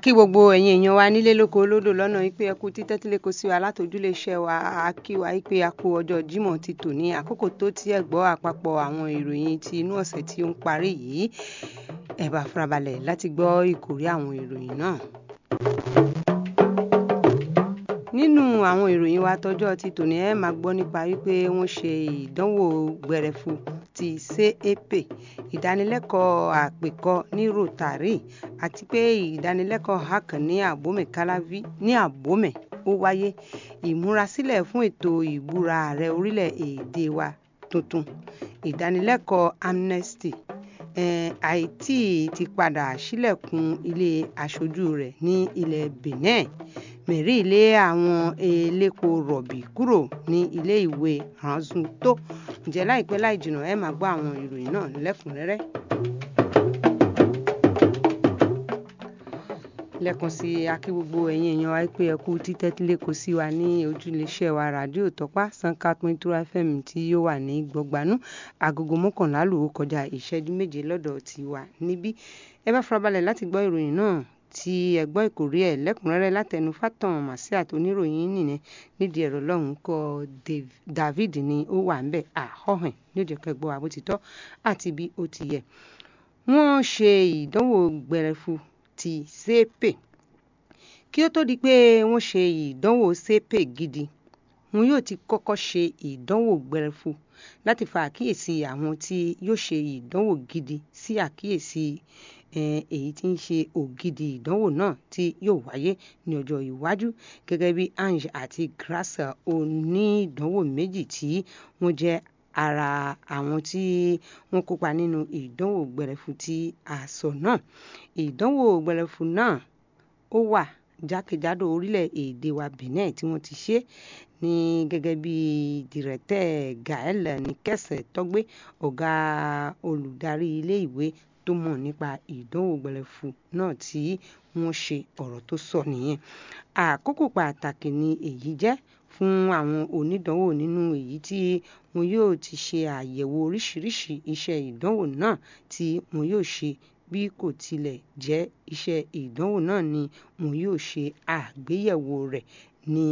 kí gbogbo ẹ̀yin èèyàn wa nílé lóko olódò lọ́nà wípé ẹ kú títẹ́ tí lè kó sí wa látòjúlé iṣẹ́ wa a kí wa wípé a kú ọjọ́ Jímọ̀ ti tò ní àkókò tó tí ẹ gbọ́ àpapọ̀ àwọn ìròyìn ti inú ọ̀sẹ̀ tí ó ń parí yìí ẹ bá farabalẹ̀ láti gbọ́ ìkórí àwọn ìròyìn náà. nínú àwọn ìròyìn wa tọjọ́ ti tòní ẹ máa gbọ́ nípa wípé wọ́n ṣe ìdánwò gbẹrẹfu ti CAP ìdánilẹ́kọ̀ọ́ àpèkọ ní Rotary àti pé ìdánilẹ́kọ̀ọ́ hakan ní Abome Kalavi ní Abome ó wáyé ìmúrasílẹ̀ fún ètò ìbúra ààrẹ orílẹ̀-èdè wa tuntun ìdánilẹ́kọ̀ọ́ amnesty Haiti ti padà sílẹ̀kùn ilé aṣojú rẹ̀ ní ilẹ̀ Benin mẹ̀rí ilé àwọn elépo rọ̀bì kúrò ní ilé ìwé ranzun tó ǹjẹ́ láìpẹ́ láì jìnnà ẹ máa gbọ́ àwọn ìròyìn náà lẹ́kùnrẹ́rẹ́. lẹ́ẹ̀kan sí akí gbogbo ẹ̀yin èèyàn wa pé ẹ kú títẹ́tílé kò sí wa ní ojúléeṣẹ́ wa ràdíò tọ́pá sanka twenty-two fm tí yóò wà ní gbọ̀gbanú agogo mọ́kànlá lòó kọjá ìṣẹ́jú méje lọ́dọ̀ tiwa níbí ẹ bá farabalẹ̀ láti gbọ́ ìròyìn náà tí ẹ gbọ́ ìkórè ẹ̀ lẹ́kùnrẹ́rẹ́ látẹnu fátàn màsíà tó níròyìn nìyẹn nídìí ẹ̀rọ lọ́hùn kọ David ni ó wà ń bẹ̀ àhọ́hìn nídìí kẹgbọ́ àbótítọ́ àti bí ó ti yẹ wọ́n ṣe ìdánwò gbẹrẹfu ti sepe kí ó tó di pé wọ́n ṣe ìdánwò sepe gidi wọn yóò ti kọ́kọ́ ṣe ìdánwò gbẹrẹfu láti fa àkíyèsí àwọn tí yóò ṣe ìdánwò gidi sí àkíyèsí èyí tí ń ṣe ògidì ìdánwò náà tí yóò wáyé ní ọjọ́ iwájú gẹ́gẹ́ bí Ange àti Grace onídánwò méjì tí wọ́n jẹ́ ara àwọn tí wọ́n kópa nínú ìdánwò gbẹrẹfu tí a sọ náà ìdánwò gbẹrẹfu náà ó wà jákèjádò orílẹ̀-èdè wa Benin tí wọ́n ti ṣe ní gẹ́gẹ́ bí dìrẹ́tẹ̀ Gael Nikese tọ́gbé ọ̀gá olùdarí ilé ìwé tó mọ̀ nípa ìdánwò gbẹrẹfu náà tí wọ́n ṣe ọ̀rọ̀ tó sọ nìyẹn àkókò pàtàkì ni èyí jẹ́ fún àwọn onídánwò nínú èyí tí wọn yóò ti ṣe àyẹ̀wò oríṣiríṣi iṣẹ́ ìdánwò náà tí wọn yóò ṣe bí kò tilẹ̀ jẹ́ iṣẹ́ ìdánwò náà ni wọn yóò ṣe àgbéyẹ̀wò rẹ̀ ní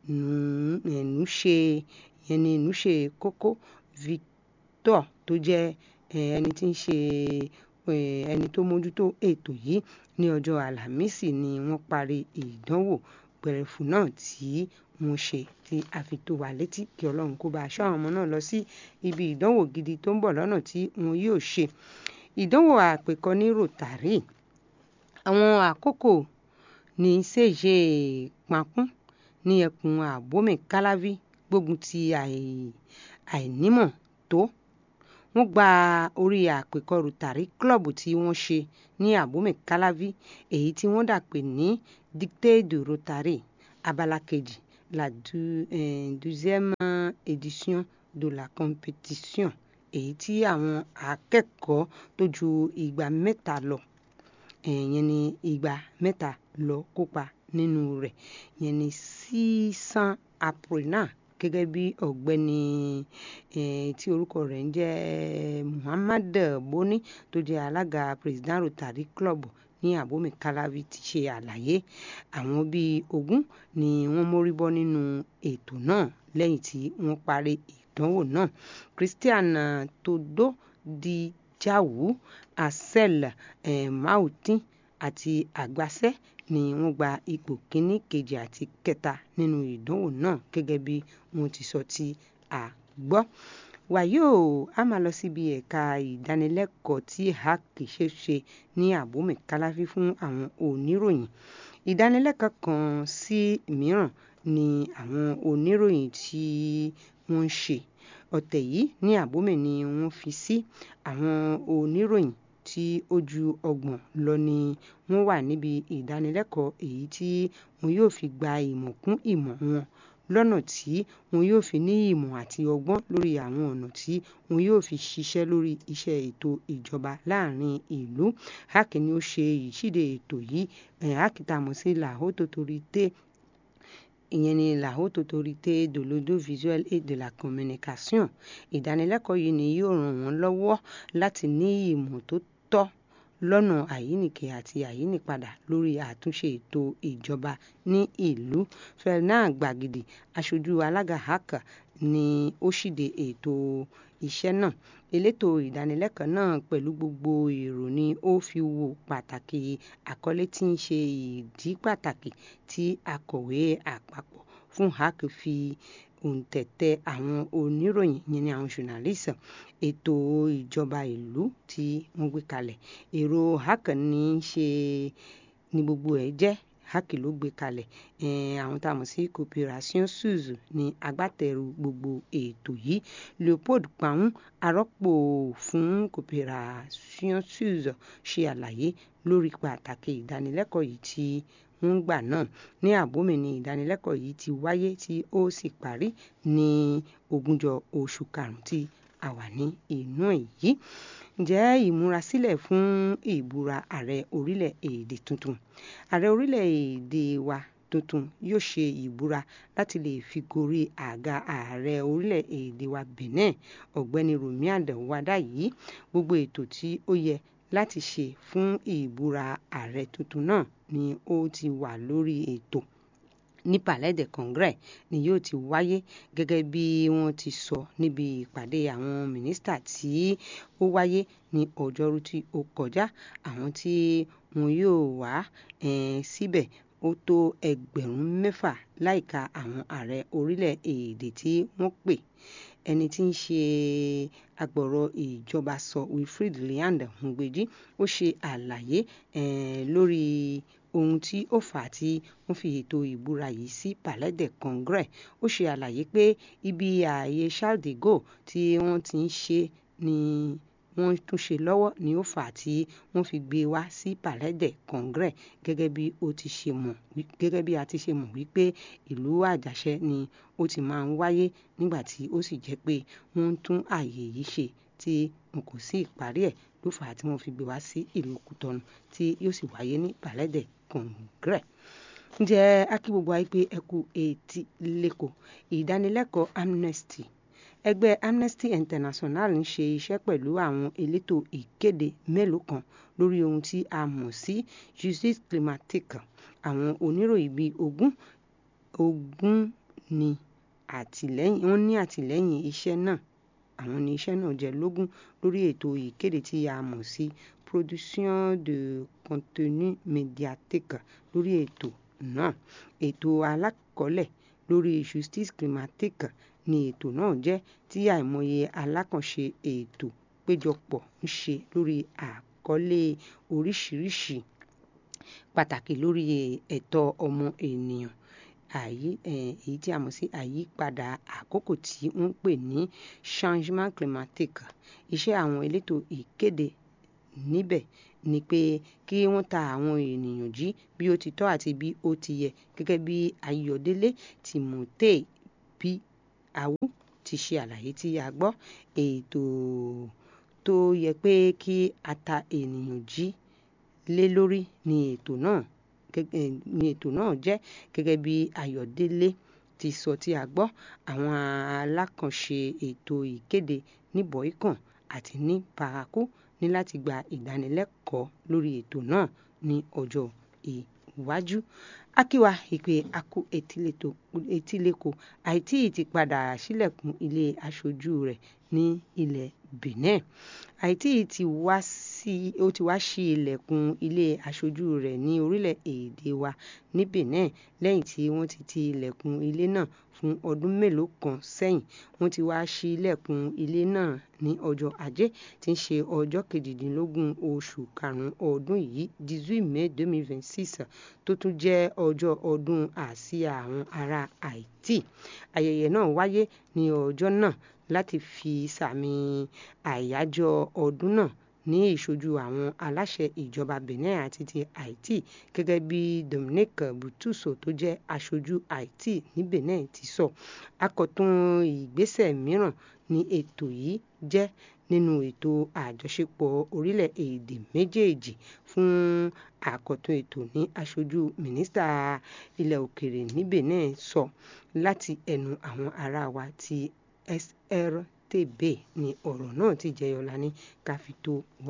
ẹ̀núṣe ẹni ẹ̀núṣe kókó Victor tó jẹ́ ẹni tí ń ṣe ẹni tó mójútó ètò yìí ní ọjọ́ àlàmísì ni wọ́n parí ìdánwò gbẹrẹfu náà tí wọ́n ṣe tí a fi tó wa létí kí ọlọ́run kó bá aṣọ àwọn ọmọ náà lọ sí ibi ìdánwò gidi tó ń bọ̀ lọ́nà tí wọn yóò ṣe ìdánwò àpèkọ ní Rotary àwọn àkókò ní ṣèṣe pankún ní ẹkùn Abome Kalavi gbógun ti àìnímọ̀ tó wọ́n gba orí àpèkọ Rotary club tí wọ́n ṣe ní Abome Kalavi èyí tí wọ́n dà pé ní dictée de Rotary abala kejì la deuxième édition de la compétition èyí tí àwọn akẹ́kọ̀ọ́ tó ju igba mẹ́ta lọ yẹn ni igba mẹ́ta lọ kópa nínú rẹ̀ yẹn ni sísan apprenant gẹ́gẹ́ bí ọ̀gbẹ́ni tí orúkọ rẹ̀ ń jẹ́ Muhammad Boni tó jẹ́ alága president Rotary Club ní Abome Kalavi ti ṣe àlàyé àwọn bíi ogún ni wọ́n mórí bọ́ nínú ètò náà lẹ́yìn tí wọ́n parí ìdánwò náà Christian Todo di Jawu Asel Mautin àti Àgbàsẹ́ ni wọ́n gba ipò kíní kejì àti kẹta nínú ìdánwò náà gẹ́gẹ́ bí wọ́n ti sọ tí a gbọ́ wàyí o a máa lọ síbi ẹ̀ka ìdánilẹ́kọ̀ọ́ tí hack ṣe ṣe ní Abome Kalavi fún àwọn oníròyìn ìdánilẹ́kọ̀ọ́ kan sí mìíràn ni àwọn oníròyìn tí wọ́n ń ṣe ọ̀tẹ̀ yìí ní Abome ni wọ́n fi sí àwọn oníròyìn tí ó ju ọgbọ̀n lọ ni wọ́n wà níbi ìdánilẹ́kọ̀ọ́ èyí tí wọn yóò fi gba ìmọ̀ kún ìmọ̀ wọn lọ́nà tí wọn yóò fi ní ìmọ̀ àti ọgbọ́n lórí àwọn ọ̀nà tí wọn yóò fi ṣiṣẹ́ lórí iṣẹ́ ètò ìjọba láàrin ìlú hack ni ó ṣe ìṣíde ètò yìí hack tá a mọ̀ sí la haute autorité ìyẹn ni la haute autorité de l'audiovisuel et de la communication ìdánilẹ́kọ̀ọ́ yìí ni yóò ràn wọ́n lọ́wọ́ láti ní ìmọ̀ tó tọ́ lọ́nà àyíníke àti àyínípadà lórí àtúnṣe ètò ìjọba ní ìlú Fernand Gbàgìdì aṣojú alága HACA ni ó ṣíde ètò iṣẹ́ náà elétò ìdánilẹ́kọ̀ọ́ náà pẹ̀lú gbogbo èrò ni ó fi wo pàtàkì àkọlé tí ń ṣe ìdí pàtàkì tí akọ̀wé àpapọ̀ fún HAC fi òǹtẹ̀tẹ̀ àwọn oníròyìn yẹn ni àwọn journalist ètò ìjọba ìlú tí wọ́n gbé kalẹ̀ èrò HAC ní í ṣe ni gbogbo ẹ̀ jẹ́ HAC ló gbé kalẹ̀ àwọn tá a mọ̀ sí Cooperation Suisse ní agbátẹrù gbogbo ètò yìí Leopold Pahun arọ́pò fún Cooperation Suisse ṣe àlàyé lórí pàtàkì ìdánilẹ́kọ̀ọ́ yìí tí ń gbà náà ní àbómi ni ìdánilẹ́kọ̀ọ́ yìí ti wáyé tí ó sì parí ní ogúnjọ́ oṣù karùn-ún tí a wà ní inú èyí ǹjẹ́ ìmúrasílẹ̀ fún ìbúra ààrẹ orílẹ̀-èdè tuntun ààrẹ orílẹ̀-èdè wa tuntun yóò ṣe ìbúra láti lè fi gorí àga ààrẹ orílẹ̀-èdè wa Benin ọ̀gbẹ́ni Rumi Àdànwádà yìí gbogbo ètò tí ó yẹ láti ṣe fún ìbúra ààrẹ tuntun náà ni ó ti wà lórí ètò ní Palais de Congrès ni yóò ti wáyé gẹ́gẹ́ bí wọ́n ti sọ níbi ìpàdé àwọn mínísítà tí ó wáyé ní ọjọ́rú tí ó kọjá àwọn tí wọn yóò wá síbẹ̀ ó tó ẹgbẹ̀rún mẹ́fà láìka àwọn ààrẹ orílẹ̀-èdè tí wọ́n pè ẹni tí ń ṣe agbọ̀rọ̀ ìjọba sọ Wilfred Liand Ngbeji ó ṣe àlàyé lórí ohun tí ó fà á tí wọ́n fi ètò ìbúra yìí sí Palais de Congrès ó ṣe àlàyé pé ibi ààyè Charles de Gaulle tí wọ́n ti ń ṣe ni wọ́n tún ṣe lọ́wọ́ ni ó fà á tí wọ́n fi gbé wá sí Palais de Congrès gẹ́gẹ́ bí ó ti ṣe mọ̀ gẹ́gẹ́ bí a ti ṣe mọ̀ wípé ìlú àjàṣẹ ni ó ti máa ń wáyé nígbà tí ó sì jẹ́ pé wọ́n ń tún ààyè yìí ṣe tí wọn kò sí ìparí ẹ̀ ló fà á tí wọ́n fi gbé wá sí ìlú Kútọ́nù tí yóò sì wáyé ní Palais de Congrès ǹjẹ́ akí gbogbo ayé pé ẹ kú etí lẹ́kọ̀ọ́ ìdánilẹ́kọ̀ọ́ Amnesty ẹgbẹ́ Amnesty International ń ṣe iṣẹ́ pẹ̀lú àwọn elétò ìkéde mélòó kan lórí ohun tí a mọ̀ sí justice climatique àwọn oníròyìn bíi ogún ogún ní àtìlẹ́yìn wọ́n ní àtìlẹ́yìn iṣẹ́ náà àwọn ní iṣẹ́ náà jẹ́ lógún lórí ètò ìkéde tí a mọ̀ sí production de contenu médiatique lórí ètò náà ètò alákọ̀ọ́lẹ̀ lórí justice climatique ni ètò náà jẹ́ tí àìmọye alákànṣe ètò péjọpọ̀ ń ṣe lórí àkọlé oríṣiríṣi pàtàkì lórí ẹ̀tọ́ ọmọ ènìyàn àyí èyí tí a mọ̀ sí àyípadà àkókò tí wọ́n ń pè ní changement climatique iṣẹ́ àwọn elétò ìkéde níbẹ̀ ni pé kí wọ́n ta àwọn ènìyàn jí bí ó ti tọ́ àti bí ó ti yẹ gẹ́gẹ́ bí Ayọ̀délé Timothy bí Awu ti ṣe àlàyé tí a gbọ́ ètò tó yẹ pé kí a ta ènìyàn jí lé lórí ni ètò náà ni ètò náà jẹ́ gẹ́gẹ́ bí Ayọ̀délé ti sọ tí a gbọ́ àwọn alákànṣe ètò ìkéde ní Boycon àti ní Parakou ní láti gba ìdánilẹ́kọ̀ọ́ lórí ètò náà ní ọjọ́ iwájú akíwa ìpè akú etíléko àìtí ti padà sílẹ̀kùn ilé aṣojú rẹ̀ ní ilẹ̀ Benin àìtí ti wá sí ó ti wá sí ilẹ̀kùn ilé aṣojú rẹ̀ ní orílẹ̀-èdè wa ní Benin lẹ́yìn tí wọ́n ti ti ilẹ̀kùn ilé náà fún ọdún mélòó kan sẹ́yìn wọ́n ti wá sí ilẹ̀kùn ilé náà ní ọjọ́ ajé tí ń ṣe ọjọ́ kejìdínlógún oṣù karùn-ún ọdún yìí dix-huit mai deux mille vingt-six tó tún jẹ́ ọjọ́ ọdún àsíá àwọn ará Haiti ayẹyẹ náà wáyé ní ọjọ́ náà láti fi sàmì àyájọ́ ọdún náà ní ìṣojú àwọn aláṣẹ ìjọba Benin àti ti Haiti gẹ́gẹ́ bí Dominique Butuso tó jẹ́ aṣojú Haiti ní Benin ti sọ akọ̀tun ìgbésẹ̀ mìíràn ní ètò yìí jẹ́ nínú ètò àjọṣepọ̀ orílẹ̀-èdè méjèèjì fún àkọ̀tun ètò ní aṣojú mínísítà ilẹ̀ òkèèrè ní Benin sọ láti ẹnu àwọn ará wa ti SRTB ni ọ̀rọ̀ náà ti jẹyọ lání ká fi tó wa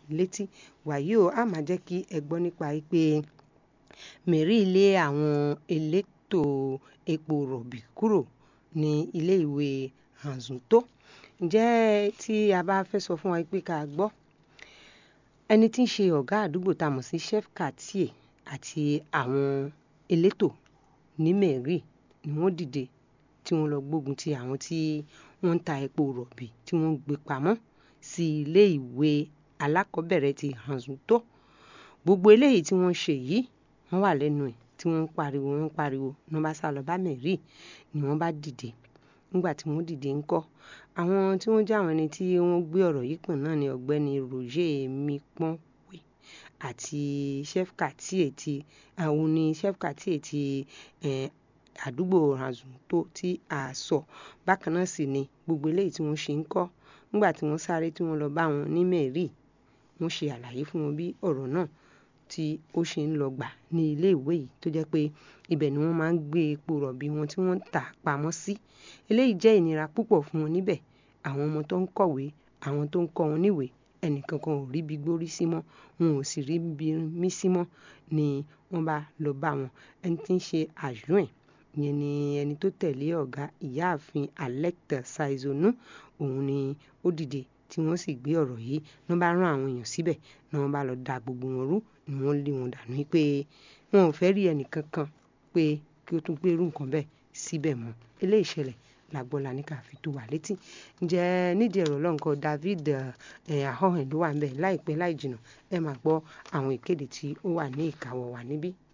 létí wàyí o a máa jẹ́ kí ẹ gbọ́ nípa pé Mary lé àwọn elétò epo rọ̀bì kúrò ní ilé ìwé Anzunto ǹjẹ́ tí a bá fẹ́ sọ fún wa pé ká gbọ́ ẹni tí ń ṣe ọ̀gá àdúgbò tá a mọ̀ sí chef quartier àti àwọn elétò ní Mary ni wọ́n dìde tí wọ́n lọ gbógun ti àwọn tí wọ́n ń ta epo rọ̀bì tí wọ́n ń gbé pamọ́ sí ilé ìwé alákọ̀ọ́bẹ̀rẹ̀ ti Anzunto gbogbo eléyìí tí wọ́n ṣe yìí wọ́n wà lẹ́nu ẹ̀ tí wọ́n ń pariwo wọ́n ń pariwo ní wọ́n bá sá lọ bá Mary ni wọ́n bá dìde nígbà tí wọ́n dìde ńkọ́ àwọn tí wọ́n jẹ́ àwọn ẹni tí wọ́n gbé ọ̀rọ̀ yìí pọ̀n náà ni ọ̀gbẹ́ni Roger Mipọnwe àti chef quartier ti àwọn ni chef quartier ti àdúgbò Anzunto tí a sọ bákan náà sì ni gbogbo eléyìí tí wọ́n ṣe ń kọ́ nígbà tí wọ́n sáré tí wọ́n lọ bá wọn ní Mary wọ́n ṣe àlàyé fún wọn bí ọ̀rọ̀ náà tí ó ṣe ń lọ gbà ní ilé ìwé yìí tó jẹ́ pé ibẹ̀ ni wọ́n máa ń gbé epo rọ̀bì wọn tí wọ́n ń tà pamọ́ sí eléyìí jẹ́ ìnira púpọ̀ fún wọn níbẹ̀ àwọn ọmọ tó ń kọ̀wé àwọn tó ń kọ́ wọn níwèé ẹnìkankan ò rí bí gbórí sí mọ́ wọn ò sì rí bí mí sí mọ́ ni wọ́n bá lọ bá wọn ẹni tí ń ṣe àjùn ẹ̀ ìyẹn ni ẹni tó tẹ̀lé ọ̀gá ìyáàfin Alecta Saizonu òun ni ó dìde tí wọ́n sì gbé ọ̀rọ̀ yìí ní wọ́n bá rán àwọn èèyàn síbẹ̀ ní wọ́n bá lọ da gbogbo wọn rú ni wọ́n lé wọn dànù pé wọn ò fẹ́ rí ẹnìkankan pé kí ó tún gbé irú nǹkan bẹ́ẹ̀ síbẹ̀ mọ́ eléyìí ṣẹlẹ̀ làgbọ́lá ní ká fi tó wà létí ǹjẹ́ nídìí ẹ̀rọ lọ́nkọ David ahọ́hìn ló wà ń bẹ̀ láìpẹ́ láì jìnnà ẹ máa gbọ́ àwọn ìkéde tí ó wà ní ìkáwọ́ wa níbí